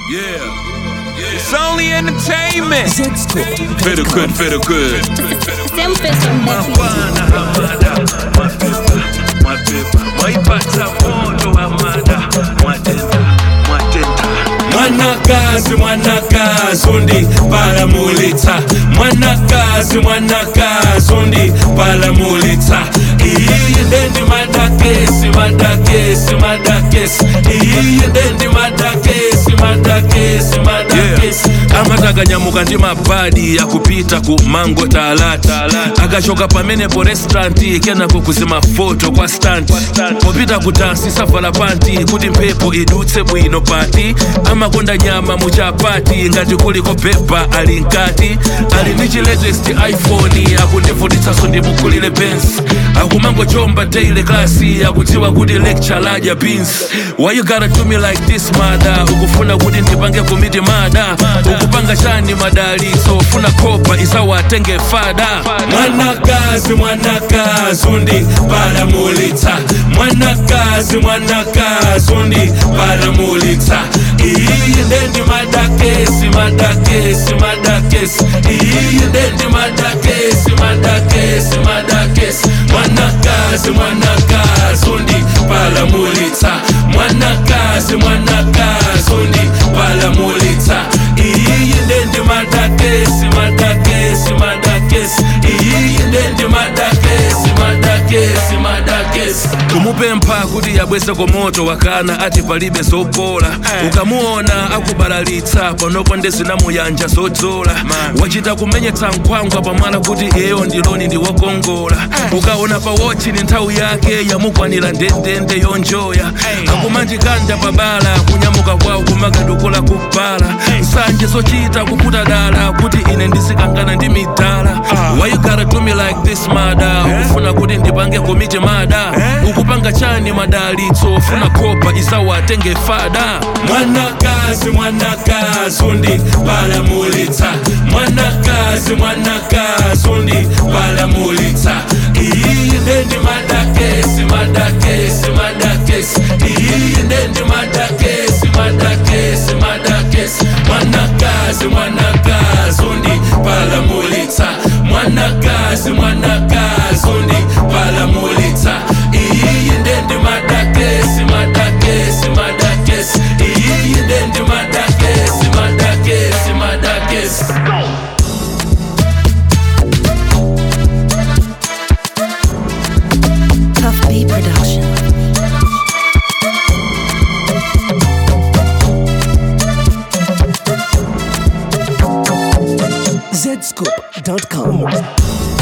Yeah. It's only entertainment. Feel good, feel good. Sempre son baby. Mapana hamada mapepa mapepa mwaipata moto hamada mwatenda mwatenda mwanakazi mwanakazi undi palamulitsa mwanakazi mwanakazi undi palamulitsa iyi ndendi madakesi madakesi madakesi iyi ndendi madakesi madakesi madakesi amatakanyamukka ndi mabadi akupita ku mango talata akachoka pamenepo restauranti kenako kuzima foto kwa stanti popita kutansi savala panti kuti mphepo idutse bwino pati amakonda nyama muchapati ngati kuliko pepa ali nkati ali ndi chi latest iphone akundivutitsanso ndimukulire benz akumangochomba daily klasi akudziwa kuti lecture ladya beans why you gotta do me like this mada ukufuna kuti ndipange komiti mada ukupanga chani madalitso ufuna kopa isawatenge fada mwanakazi mwanakazi undi palamulitsa mwanakazi mwanakazi undi palamulitsa iyi ndendi madakesi madakesi madakesi iyi ndendi madakesi madakesi madakesi mwanakazi mwanakazi undi palamulitsa mwanakazi mwanakazi undi palamulitsa iyi ndendi madakesi madakesi madakesi iyi ndendi madakesi madakesi madakesi kumupempha kuti yabweze komoto wakana ati palibe zopola ukamuona akubalalitsa panopo ndezinamuyanja zodzola wachita kumenyetsa nkhwangwa pamwala kuti iyeyo ndiloni ndi wokongola ukaona pa wochi ni nthawi yake yamukwanira ndendende yonjoya akumandikanda pabala kunyamuka kwawo kumakadukula kubala nsanje zochita kuputa dala kuti ine ndisikangana ndi midala why you gotta do me like this mada ukufuna kuti ndipange komiti mada ukupanga chani madalitso ufuna kopa isawatenge fada mwanakazi mwanakazi undi palamulitsa mwanakazi mwanakazi undi palamulitsa iyi ndendi madakesi madakesi madakesi iyi ndendi madakesi madakesi madakesi mwanakazi mwanakazi undi palamulitsa mwanakazi mwanakazi undi palamulitsa iyi ndendi madakesi madakesi madakesi iyi ndendi madakesi madakesi madakesi Tough B Production. zscoop.com.